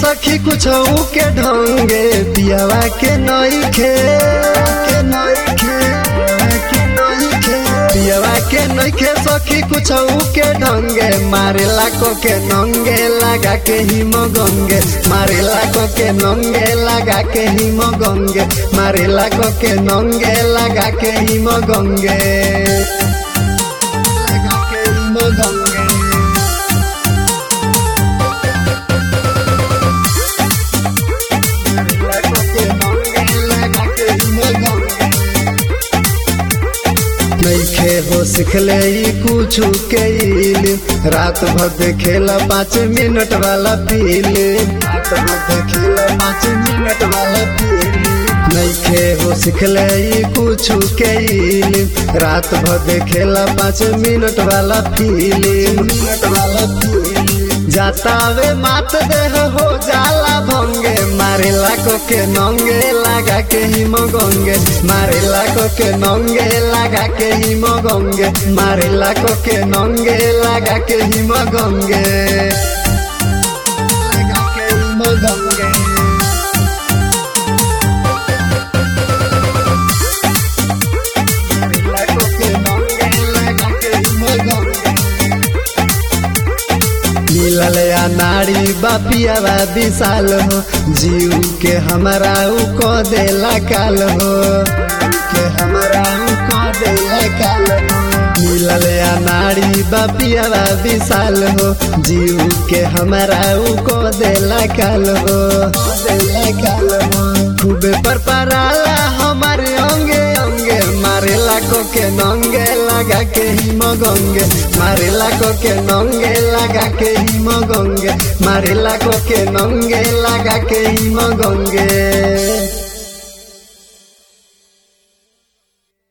सखी कुछ के ढंगे पियावा के नइखे के नइखे के नइखे पियावा के नइखे सखी कुछ के ढंगे मारेला को के नंगे लगा के हिम गंगे मारेला को के नंगे लगा के हिम गंगे मारेला को के नंगे लगा के हिम गंगे लगा के हिम गंगे नइखे हो सिखले ई कुछ के इल्म रात भर देखेला पाँच मिनट वाला फिल्म रात भर देखेला पाँच मिनट वाला फिल्म नइखे हो सिखले ई कुछ के इल्म रात भर देखेला पाँच मिनट वाला फिल्म मिनट वाला फिल्म जातावे मात देह हो जाला भंगे मारेला को के नंगे लगा के हिम गंगे मारेला को के नंगे लगा के हिम गंगे मारेला को के नंगे लगा के हिम गंगे लगा के हिम गंगे मारेला को के नंगे लगा के हिम गंगे मिलल या नारी बापियावा विशाल हो जीव के हमारा उ को देला काल हो के हमारा उ को देला काल हो मिलल या नारी बापियावा विशाल हो जीव के हमारा उ को देला काल हो देला काल हो खूबे पर पराला हमारे अंगे अंगे मारेला को के नंगे लगा के हिम गंगे मारेला को के नंगे लगा के हिम गंगे मारेला को के नंगे लगा के हिम गंगे